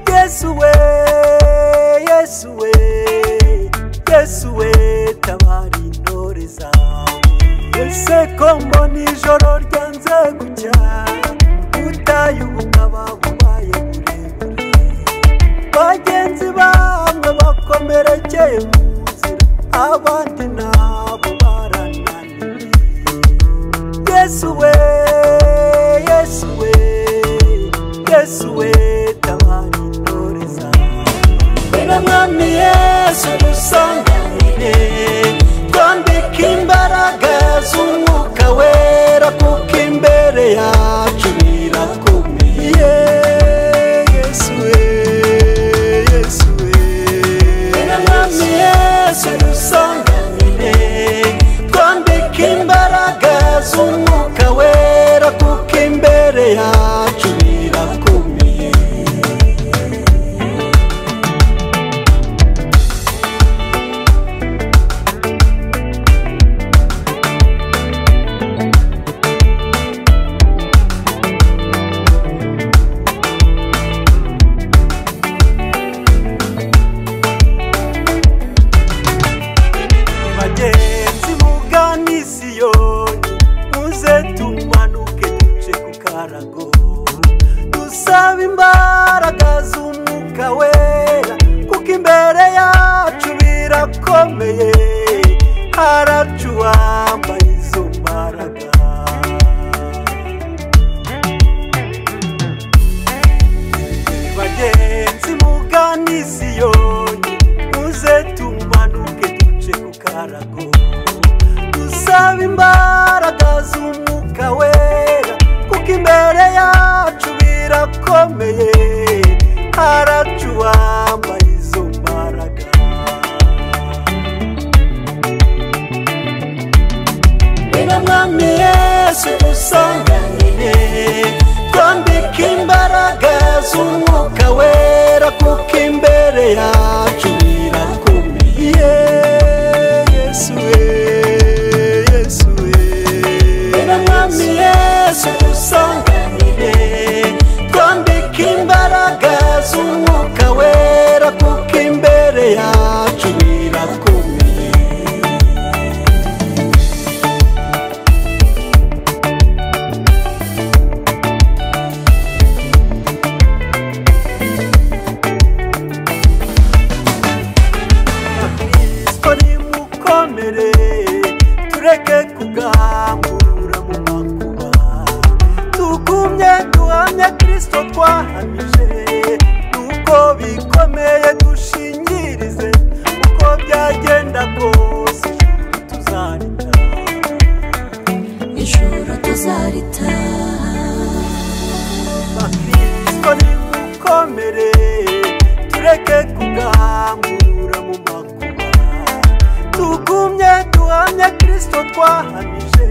yesu we yesu we yesu we tabara intore zawe ese ko mbona ijoro ryanze gucya utaye ubukaba bubaye burebure bagenzi bamwe bakomerekeye mu nzira abandi nabo barananiwe yesu we yesu we yesu we tabara intore zawe Bwira mwami yesu dusanganire twambike imbaraga z'umwuka wera kuko imbere yacu birakomeye yesu we yesu we Bwira mwami yesu dusanganire twambike imbaraga z'umwuka wera kuko imbere yacu birakomeye bagenzi mugana isiyoni muze tumanuke duce ku karago dusaba imbaraga z'umwuka wera kuko imbere yacu birakomeye haracu wambaye izo mbaraga bagenzi mugana isiyoni muze tumanuke duce ku karago dusaba imbaraga z'umwuka wera kuko imbere yacu birakomeye haracu wambaye izo mbaraga Bwira mwami yesu dusanganire twambike imbaraga z'umwuka wera kuko imbere yacu birakomeye yesu we yesu we Bwira mwami yesu dusanganire twambike imbaraga z'umwuka wera kuko imbere yacu birakomeye kristo nimukomere tureke kugamburura mu makuba tugumye duhamye kristo twahamije nuko bikomeye dushingirize uko byagenda kose ijuru tuzarita ijoro tuzarita bakristo nimukomere tureke kugamburura mu makuba tugumye duhamye kristo twahamije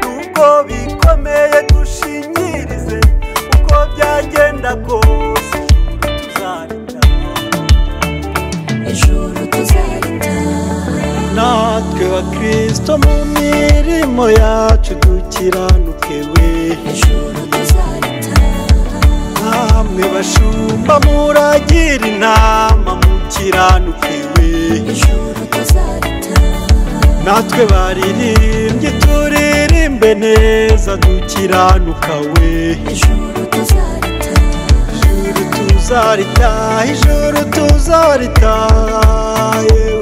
nuko bikomeye dushingirize uko byagenda kose ijuru tuzarita ijoro tuzarita natwe bakristo mu mirimo yacu dukiranuke we ijoro tuzarita namwe bashumba muragira inama mukiranuke we ijoro tuzarita natwe baririmbye turirimbe neza dukiranuka we ijoro tuzarita ijuru tuzaritaha ijuru tuzaritaha yewe